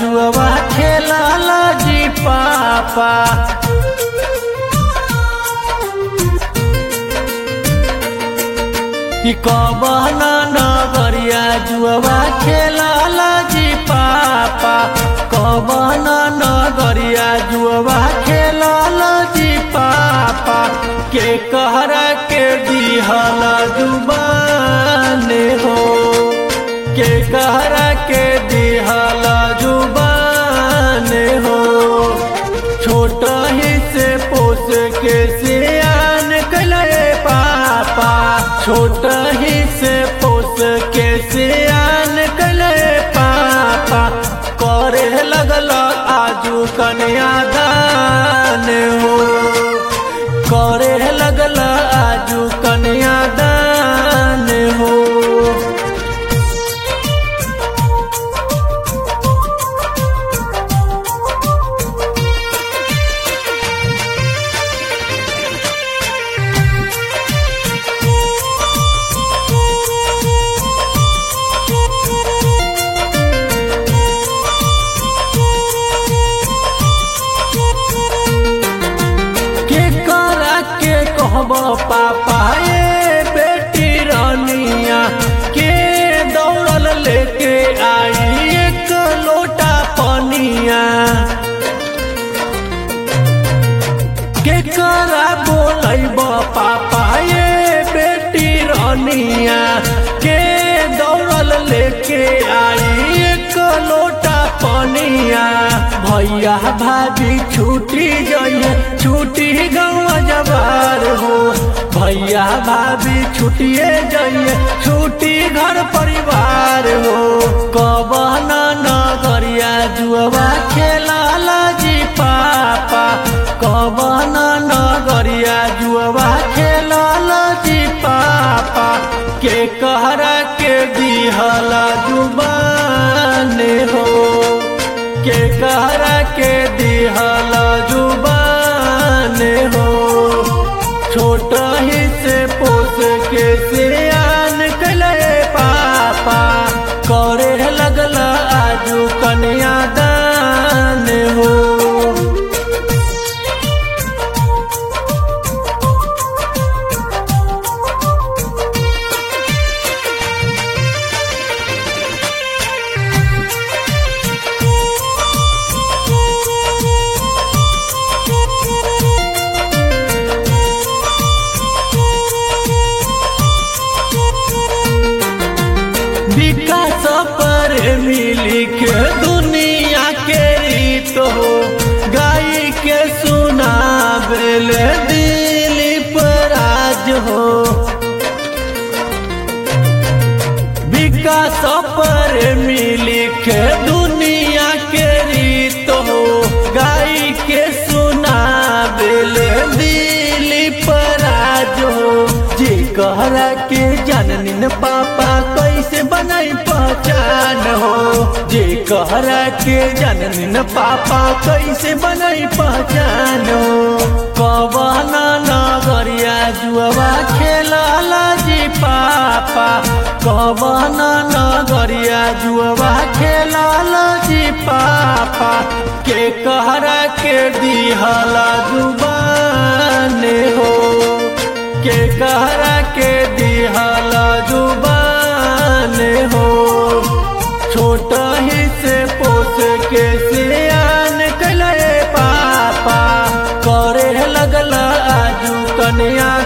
जुआ खेलल जी पापा कि कवन नगरिया जुआ खेलल जी पापा कवन नगरिया जुआ खेलल जी पापा के कहरा के दिहल जुबान हो के कहरा के दिहल जुबान हो छोट ही से पोस के सियान कले पापा छोट ही से पोस के सियान कले पापा करे लगल आजू कन्यादान हो करे लगल आजू कन्यादान हो के करा के कहब पापा ये बेटी रानिया के दौड़ल लेके आई एक लोटा पनिया के करा बोलब पापा ये बेटी रानिया के दौड़ल लेके आई एक लोटा पनिया भैया भाभी छूटी जाइए छूटी गाँव जवार हो भैया भाभी छुटिए जाइए छूटी घर परिवार हो कवन नगरिया जुआ खेलाल जी पापा कवन नगरिया जुआ खेलाल जी पापा के कहरा के दिहल जुबान हो के कहरा के दिहल जुबान हो छोट ही से पोस के सियान कले पापा करे लगल आजू कन्यादान हो विकास पर मिली के दुनिया के रीत हो गाय के सुनाबेल दिलीप राज हो विकास पर मिली के दुनिया के रीत हो गाय के सुनाबेल दिलीप राज हो जी कहरा के जननिन पापा कैसे बनाई पहचान हो जे कहरा के जननिन पापा कैसे बनाई पहचान हो कवन नगरिया जुआ खेलल जी पापा कवन नगरिया जुआ खेलल जी पापा के कहरा के दिहल जुबान हो के कहरा के दिहल जुबान हो छोट ही से पोस के सियान कले पापा करे लगल आजू कन्या